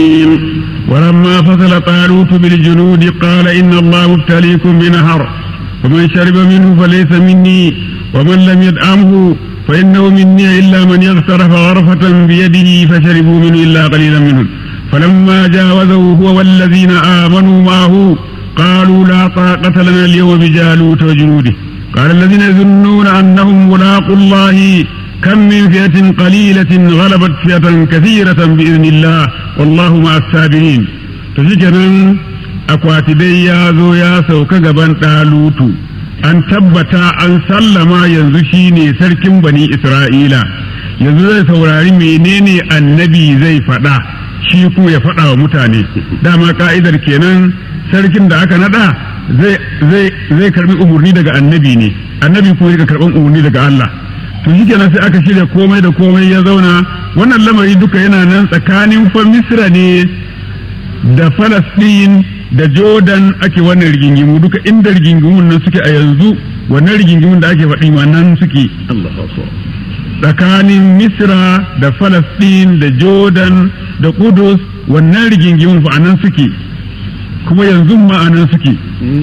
ولما فصل طالوت بالجنود قال إن الله مبتليكم بنهر فمن شرب منه فليس مني ومن لم يدعمه فإنه مني إلا من يغترف غرفة بيده فشربوا منه إلا قليلا منهم فلما جاوزه هو والذين آمنوا معه قالوا لا طاقة لنا اليوم بجالوت وجنوده قال الذين يظنون أنهم ملاقوا الله كم من فئة قليلة غلبت فئة كثيرة بإذن الله والله مع السابرين تشكرا akwati dai ya zo ya sauka gaban ɗalutu an tabbata an sallama yanzu shine sarkin bani isra'ila yanzu zai saurari menene annabi zai faɗa shi ku ya faɗa wa mutane dama ka'idar kenan sarkin da aka naɗa zai karbi umarni daga annabi ne annabi kuma ya karɓan umarni daga Allah to shi kenan sai aka shirya komai da komai ya zauna wannan lamari duka yana nan tsakanin fa misra ne da falastin da jordan ake wannan rigingimu duka inda rigingimun nan suke a yanzu wannan rigingimun da ake faɗi ma nan suke tsakanin misra da falastin da jordan da kudus wannan rigingimun fa nan suke kuma yanzu ma a nan suke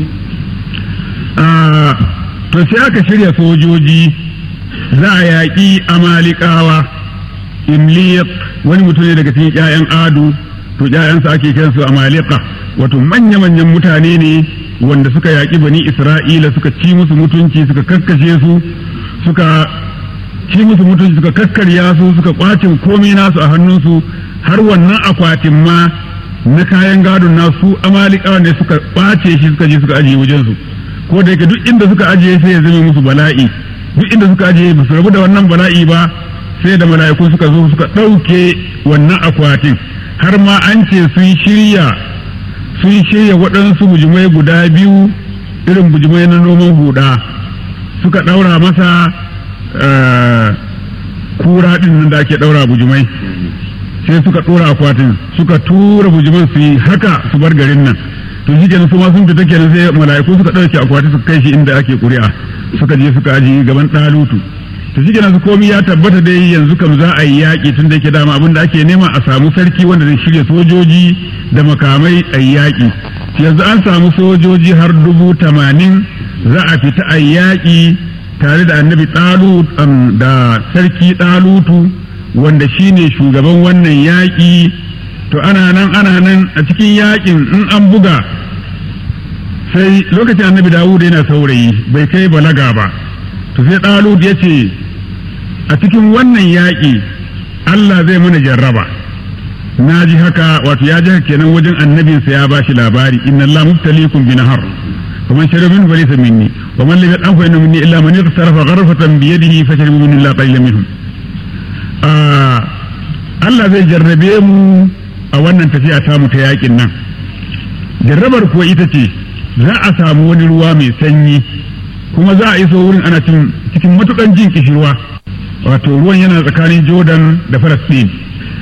to sai aka shirya sojoji za a yaƙi amalikawa imliyat wani mutum ne daga cikin 'ya'yan adu to 'ya'yansa ake kiransu amalika wato manya-manyan mutane ne wanda suka yaƙi bani isra'ila suka ci musu mutunci suka kakkashe su suka ci musu mutunci suka kakkarya su suka kwacin komai nasu a hannunsu har wannan akwatin ma na kayan gadon nasu amalikawa ne suka kwace shi suka je suka ajiye wajensu ko da yake duk inda suka ajiye sai ya zame musu bala'i duk inda suka ajiye ba su rabu da wannan bala'i ba sai da mala'iku suka zo suka ɗauke wannan akwatin har ma an ce sun shirya sun shirya waɗansu bujimai guda biyu irin bujimai na noman huda suka ɗaura masa kura ɗin nan da ake ɗaura bujimai sai suka ɗora akwatin suka tura bujiman su yi haka su bar garin nan to shi kenan su ma sun fita kenan sai mala'iku suka ɗauke akwati suka kai shi inda ake ƙuri'a suka je suka aji gaban ɗalutu to shi kenan su komi ya tabbata dai yanzu kam za a yi yaƙi tun da yake dama abin da ake nema a samu sarki wanda zai shirya sojoji da makamai a yi yaƙi yanzu an samu sojoji har dubu tamanin za a fita a yi yaƙi tare da annabi ɗalut da sarki ɗalutu wanda shine shugaban wannan yaƙi to ana nan ana nan a cikin yaƙin in an buga sai lokacin annabi dawud yana saurayi bai kai balaga ba to sai ɗalut ya ce a cikin wannan yaƙi Allah zai mana jarraba na ji haka wato ya ji haka kenan wajen annabinsa ya bashi labari inna Allah mubtaliikum bi nahar wa man shariba minhu falaysa minni wa man lam yat'am fa innahu minni illa man yaghsarafa gharfatan bi yadihi fa sharibu minhu illa qalilan minhum Allah zai jarrabe mu a wannan tafiya ta mu ta yakin nan jarrabar kuwa ita ce za a samu wani ruwa mai sanyi kuma za a iso wurin ana cikin matukan jin kishirwa wato ruwan yana tsakanin jordan da palestine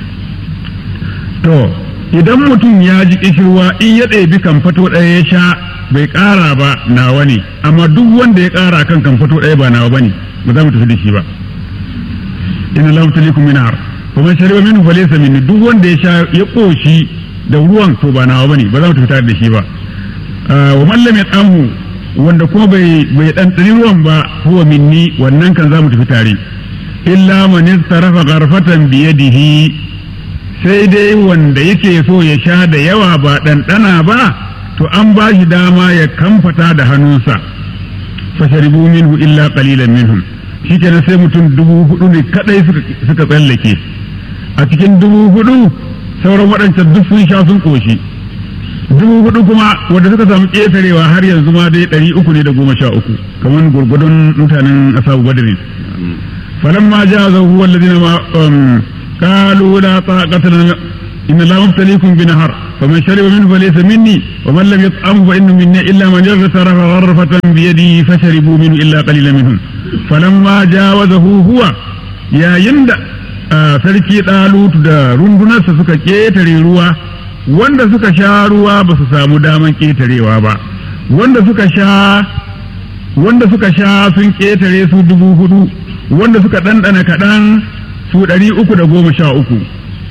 to idan mutum ya ji kishirwa in ya ɗebi kamfato ɗaya ya sha bai ƙara ba nawa ne amma duk wanda ya ƙara kan kamfato ɗaya ba nawa ba ne ba za mu tafi da shi ba inna lahu talikum min har fa man shariba minhu falaysa minni duk wanda ya sha ya koshi da ruwan to ba nawa bane ba za mu tafi tare da shi ba wa man lam yatamu wanda kuma bai bai dan ruwan ba huwa minni wannan kan za mu tafi tare illa man istarafa gharfatan bi yadihi sai dai wanda yake so ya sha da yawa ba ɗanɗana ba to an ba shi dama ya kamfata da hannunsa fasharibu minhu illa qalilan minhum shi kenan sai mutum dubu hudu ne kadai suka tsallake a cikin dubu hudu sauran waɗancan duk sun sha sun koshi dubu hudu kuma wanda suka samu ƙetarewa har yanzu ma dai ɗari uku ne da goma sha uku kamar gurgudun mutanen asabu badrin falamma jazahu walladina ma qalu la taqata lana inna la mubtaliikum bi nahar faman shariba minhu falaysa minni wa man lam yat'amhu fa innahu minni illa man yaghsara gharfatan bi yadihi fasharibu minhu illa qalilan minhum falamma jawazahu huwa yayin da sarki ɗalutu da rundunarsa suka ƙetare ruwa wanda suka sha ruwa ba su samu daman ƙetarewa ba wanda suka sha wanda suka sha sun ƙetare su dubu hudu wanda suka ɗanɗana kaɗan su ɗari uku da goma sha uku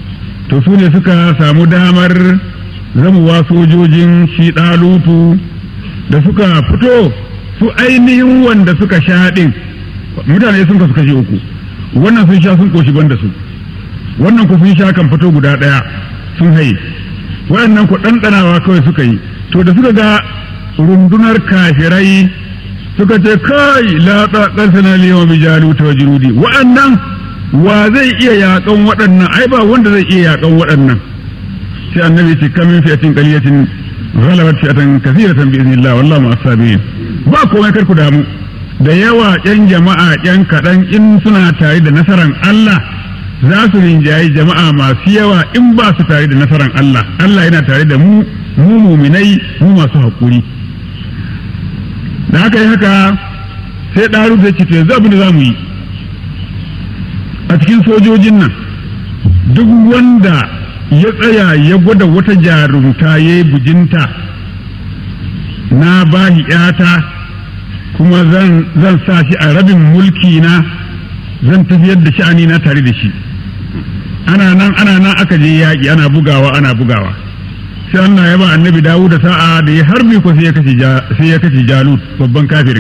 to su ne suka samu damar zamuwa sojojin shi ɗalutu da suka fito su ainihin wanda suka sha ɗin mutane sun kasu kashe uku wannan sun sha sun koshi banda su wannan ku sun sha kan fito guda ɗaya sun haye waɗannan ku ɗanɗanawa kawai suka yi to da suka ga rundunar kafirai suka ce kai la taqasana liyawa bi jaluta wa junudi waɗannan wa zai iya yaƙan waɗannan ai ba wanda zai iya yaƙan waɗannan sai annabi ce kamin fi'atin qaliyatin ghalabat fi'atan kathiratan bi idnillah wallahu ma asabirin ba komai kar ku damu da yawa ƴan jama'a ƴan kaɗan in suna tare da nasaran Allah za su rinjayi jama'a masu yawa in ba su tare da nasaran Allah Allah yana tare da mu mu muminai mu masu haƙuri da haka yi haka sai ɗaru zai ce to yanzu abin da za mu yi a cikin sojojin nan duk wanda ya tsaya ya gwada wata jarumta ya yi bujinta na bahi ‘yata kuma zan sa shi a rabin mulki na zan tafiyar da sha'ani na tare da shi ana nan ana nan aka je yaƙi ana bugawa ana bugawa sai Allah ya ba annabi dawo da sa'a da ya harbi ko sai ya kashe jalut babban kafirin